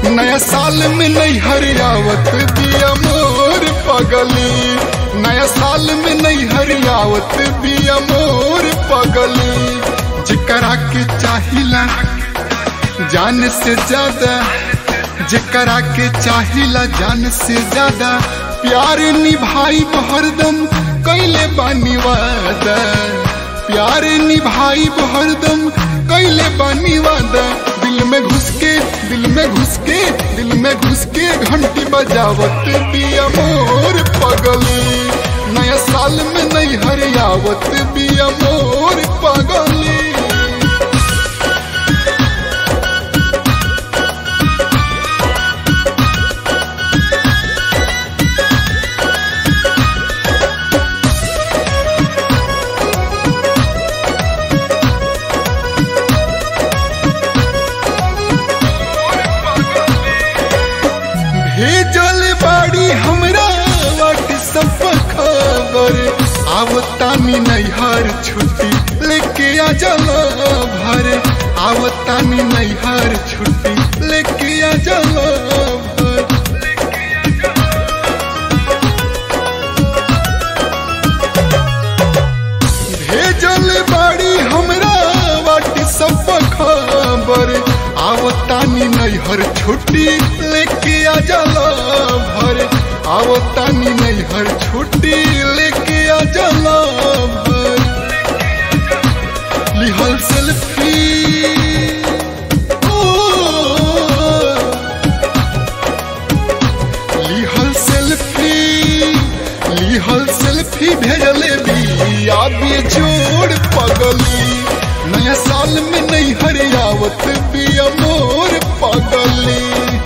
नया साल में नहीं हरियावत बिया मोर पगली नया साल में नहीं हरियावत बिया मोर पगली जिकरा के चाहिला जान से ज्यादा जिकरा के चाहिला जान से ज्यादा प्यार निभाई हरदम कैले बानी वादा प्यार निभाई हरदम कैले बानी वादा दिल में घुस के दिल में घुस के दिल में घुस के घंटी बजावत बिया मोर पगली नया साल में नहीं हरियावत बिया मोर पगली भेजल बाड़ी हमरा व्हाट्सएप पर खबर आवतानी नैहर छुट्टी लेके आ जाला भर आवतानी नैहर छुट्टी लेके आ जाला भर भेजल बाड़ी हमरा व्हाट्सएप पर खबर आवतानी नैहर छुट्टी लेके आ जाला भर आवतानी नैहर छुट्टी लेके आ जाला भर लिहल सेल्फी ओ, लिहल सेल्फी लिहल सेल्फी भेजले बिया जोड़ पगली नया साल में नहीं हरियावत बिया मोर पगली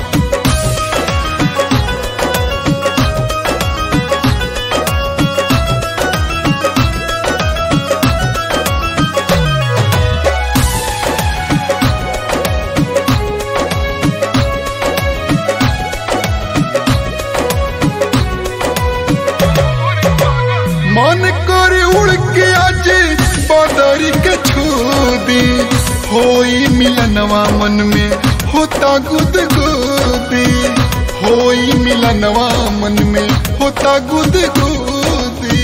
मन कर उड़ के आज बदरी के छू दी होई मिलनवा मन में होता गुद गुदी होई मिलनवा मन में होता गुद गुदी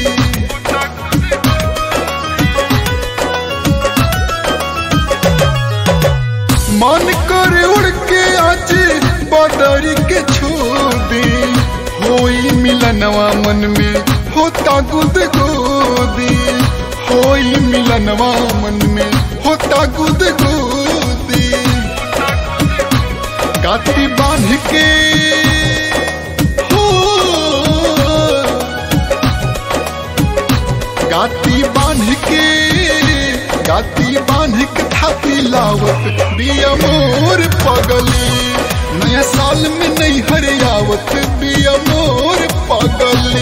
मन कर उड़ के आज बदरी के छू दी होई मिलनवा मन में होता गुद गोदी होई मिलनवा मन में होता गुद गोदी गाती बांध के हो गाती बांध के गाती बांध के थापी लावत बिया मोर पगली नया साल में नहीं हरियावत बिया मोर पगली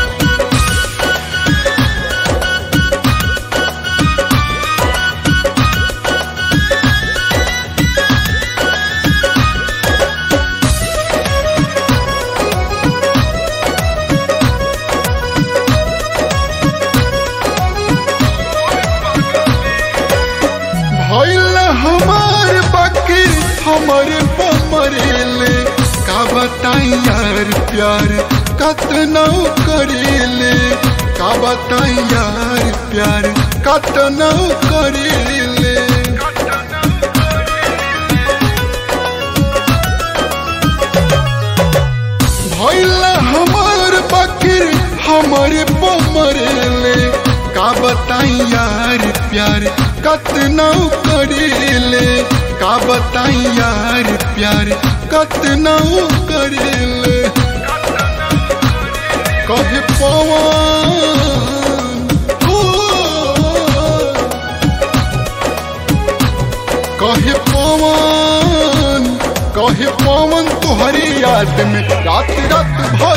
भइल हमार बाकी हमारे पमरेले का बताई यार प्यार कतना करेले का बताई यार प्यार कतना करेले भइल हमार बाकी हमारे पमरेले का बताई यार प्यार कतना करेले का बताई यार प्यार कतना करेले कहे पवन हो कहे पवन कहे पवन तुहरी याद में रात रात भर